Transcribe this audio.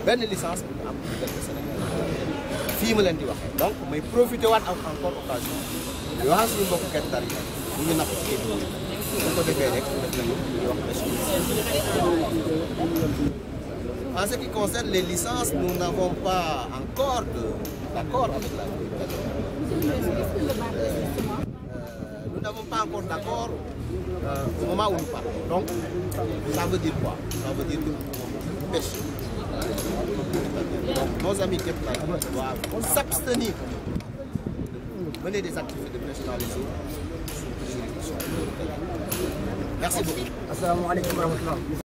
benn licence bu ñu am diggante Sénégal fii ma leen di waxee donc may profité waat am encore occasion di wax suñu mbokk Guet Ndar yi ñu ngi napp ci géej gi bu ko defee rek def nañu ñu wax pêche En ce qui concerne les licences, nous n'avons pas encore d'accord avec la euh, Nous n'avons pas encore d'accord euh, au moment où nous parlons. Donc, ça veut dire quoi Ça veut dire que nous pêchons. Donc, nos amis Kepler doivent s'abstenir de mener des activités de pêche dans les eaux sous juridiction. Merci beaucoup. asalaamaaleykum wa rahmatulah.